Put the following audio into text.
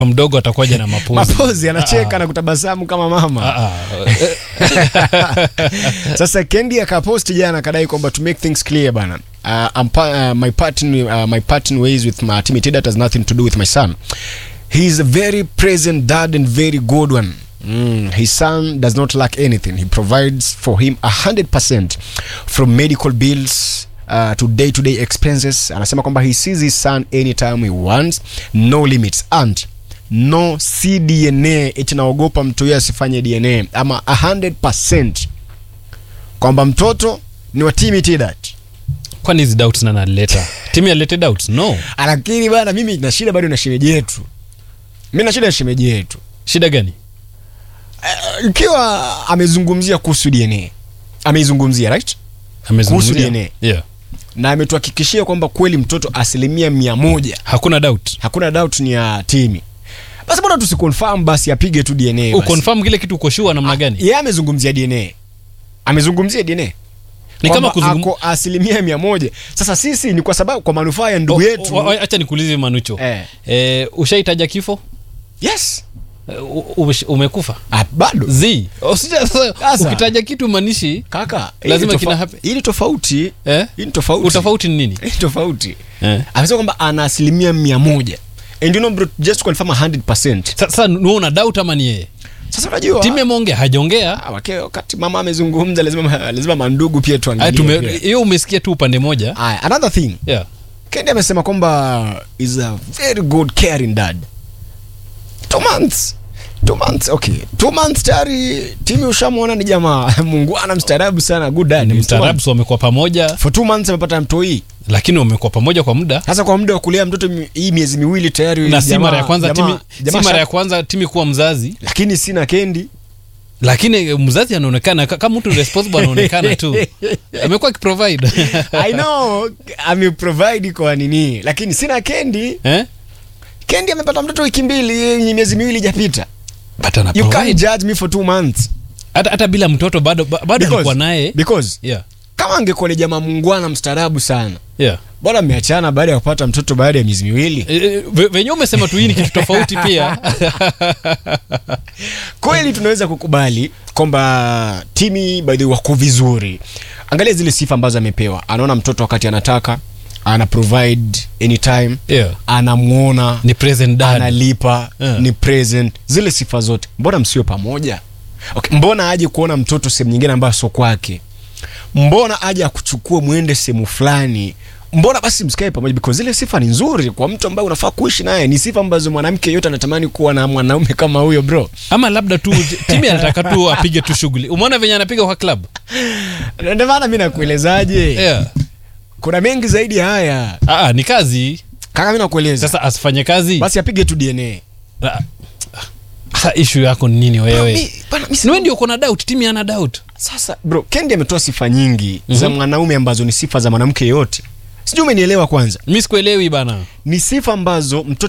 mdogo atakuja na mapozi mapozi anacheka Ah, na kutabasamu kama mama ah, ah. sasa kendi akaposti jana akadai kwamba to make things clear bana uh, I'm pa- uh, my parting uh, my parting ways with my team that has nothing to do with my son he is a very present dad and very good one Mm, his son does not lack anything he provides for him 100% from medical bills uh, to day-to-day expenses anasema kwamba he sees his son anytime he wants no limits and no cdna eti naogopa mtu huyo asifanye dna ama 100% kwamba mtoto ni wa team Tidat. kwani hizi doubts nani alileta timu alilete doubts no lakini bana mimi na shida bado na shemeji yetu mi na shida na shemeji yetu shida gani Eh, ikiwa amezungumzia kuhusu dna ameizungumzia right Amezungumzia? Kuhusu DNA. yeah. na ametuhakikishia kwamba kweli mtoto asilimia mia moja hakuna doubt hakuna doubt ni ya timi basi bora tusiconfirm basi apige tu dna basi. uconfirm kile kitu uko sure namna gani yeye amezungumzia dna amezungumzia dna ni kama Kwamba kuzungum... ako asilimia mia moja sasa sisi ni kwa sababu kwa manufaa ya ndugu yetu O- o- acha nikuulize manucho Eh. eh, ushaitaja kifo yes Eh, u- umesh- umekufa ah, bado z Usija- sasa, Sasa. ukitaja kitu manishi kaka Lazima hii ni kina tofa- happen. hii ni tofauti eh? hii ni tofauti utofauti ni nini Hii ni tofauti eh. amesema kwamba ana asilimia mia moja and you know bro, just to confirm 100% sasa nuona doubt ama ni yeye sasa unajua timu ameongea hajaongea Ah, wake- wakati mama amezungumza lazima lazima mandugu pia Aya, tuangalie tume- pia. hiyo umesikia tu upande moja Aya, another thing yeah. kendi amesema kwamba is a very good caring dad two months two months okay two months tayari timu ushamwona ni jamaa mungwana mstaarabu sana good dad ni Two mstaarabu months. so wamekuwa pamoja for two months amepata mtoi lakini wamekuwa pamoja kwa muda sasa kwa muda wa kulea mtoto mi- hii miezi miwili tayari na si jamaa- mara ya kwanza jamaa- timi, jamaa si mara sha- ya kwanza timi kuwa mzazi lakini sina kendi lakini eh, mzazi anaonekana ka- kama mtu responsible anaonekana tu amekuwa akiprovide i know ameprovide kwa nini lakini sina kendi eh? kendi amepata mtoto wiki mbili miezi miwili ijapita But ana you can't provide. judge me for two months hata, hata bila mtoto bado ba- bado Because- alikuwa naye because yeah. kama angekuwa ni jamaa mungwana mstaarabu sana yeah. bora mmeachana baada ya kupata mtoto baada ya miezi miwili E, e, ve- venye umesema tu hii ni kitu tofauti pia kweli tunaweza kukubali kwamba timi by the way wako vizuri angalia zile sifa ambazo amepewa anaona mtoto wakati anataka ana provide anytime yeah. anamwona ni present dad analipa Yeah. ni present zile sifa zote mbona msio pamoja okay. mbona aje kuona mtoto sehemu nyingine ambayo sio kwake mbona aje akuchukue mwende sehemu fulani mbona basi msikae pamoja because zile sifa ni nzuri kwa mtu ambaye unafaa kuishi naye ni sifa ambazo mwanamke yote anatamani kuwa na mwanaume kama huyo bro ama labda tu timi anataka tu apige tu shughuli umeona venye anapiga kwa club Na ndio maana mi nakuelezaje yeah. kuna mengi zaidi ya haya Aa, ni kazi kaka mi nakueleza sasa asifanye kazi basi apige tu dna Ah, sa ishu yako ni nini Bro, wewe mi- bana, mi si- niwe ndio uko na doubt timi ana doubt sasa bro kendi ametoa sifa nyingi za mwanaume ambazo ni sifa za mwanamke yote sijui umenielewa kwanza mi sikuelewi bana ni sifa ambazo mtoto